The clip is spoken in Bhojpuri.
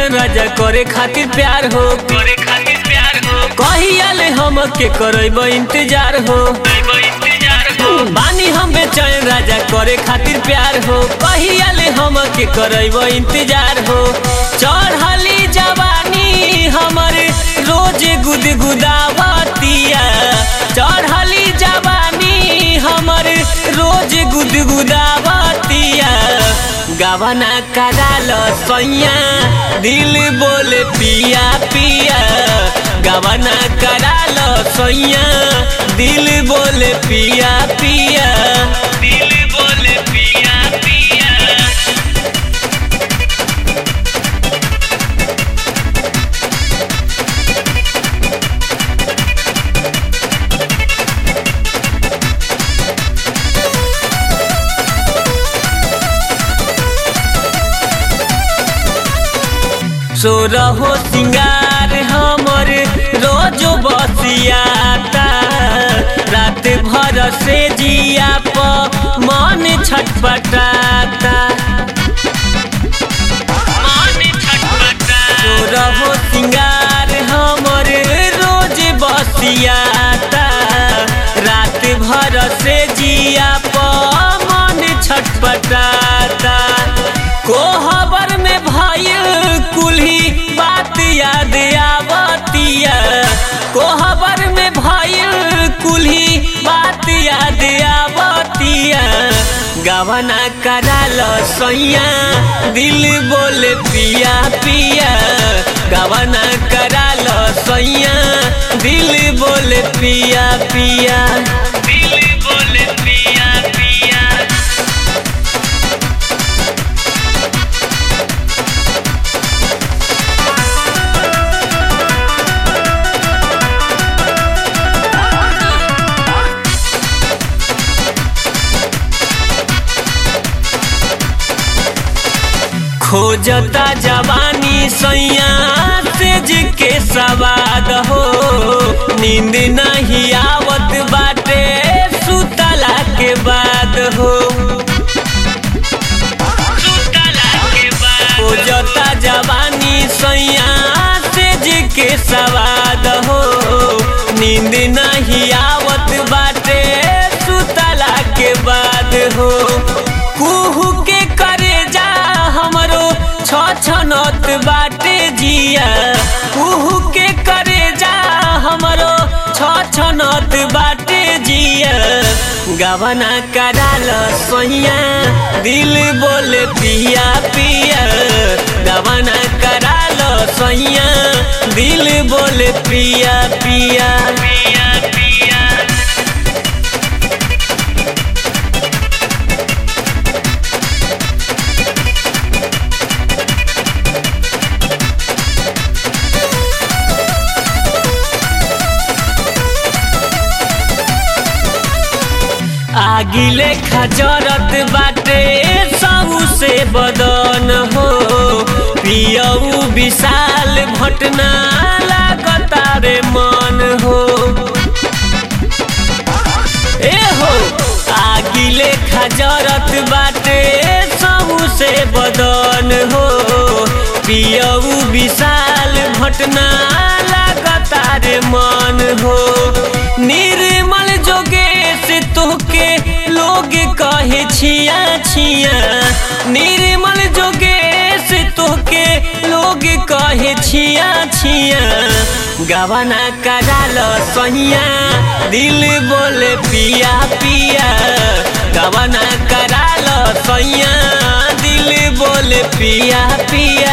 चैन राजा करे खातिर प्यार हो करे खातिर प्यार हो कहियाले हम के करब इंतजार हो करब इंतजार हो बानी हम बेचैन राजा करे खातिर प्यार हो कहियाले हम के करब इंतजार हो चढ़ली जवानी हमर रोज गुदगुदावतिया चढ़ली जवानी हमर रोज गुदगुदावतिया गवना कराल सैया दिल बोले पिया पिया गवना कराल सैया दिल बोले पिया पिया दिल बोले पिया पिया सो रहो सिंगार हमर रोज बसियाता रात भर से जिया प मन छटपटाता मन छटपटा सो रहो सिंगार हमर रोज बसियाता रात भर से जिया प मन छटपटाता कोहबर में भइल कुल्ही बात याद आवतिया कोहबर में भइल कुल्ही बात याद आवतिया गवना कराल सैया दिल बोले पिया पिया गवना कराल सैया दिल बोले पिया पिया दिल बोले पिया पिया खोजता जवानी सैया सेज के सवाद हो नींद नहीं आवत बाटे सुतला के बाद हो सुतला के बाद खोजता जवानी सैया सेज के सवाद हो नींद नहीं आवत बाटे सुतला के बाद हो कुहू के करे जा हमरो छ छनत बाटे जिया कुहू के करे जा हमरो छ छनत बाटे जिया गवना कराल सोहिया दिल बोले पिया पिया गवना कराल सोहिया दिल बोले पिया पिया पिया पिया आगिले खजरत बाटे सबू से बदन हो पियऊ विशाल भटना लागता रे मन हो ए हो आगिले खजरत बाटे सबू से बदन हो पियऊ विशाल भटना लागता रे मन हो निर्मल जोगेश तोहके लोग कहे छिया छिया निर्मल जोगेश तोहके लोग कहे छिया छिया गवना कराल सहिया दिल बोले पिया पिया गवना कराल सैया दिल बोले पिया पिया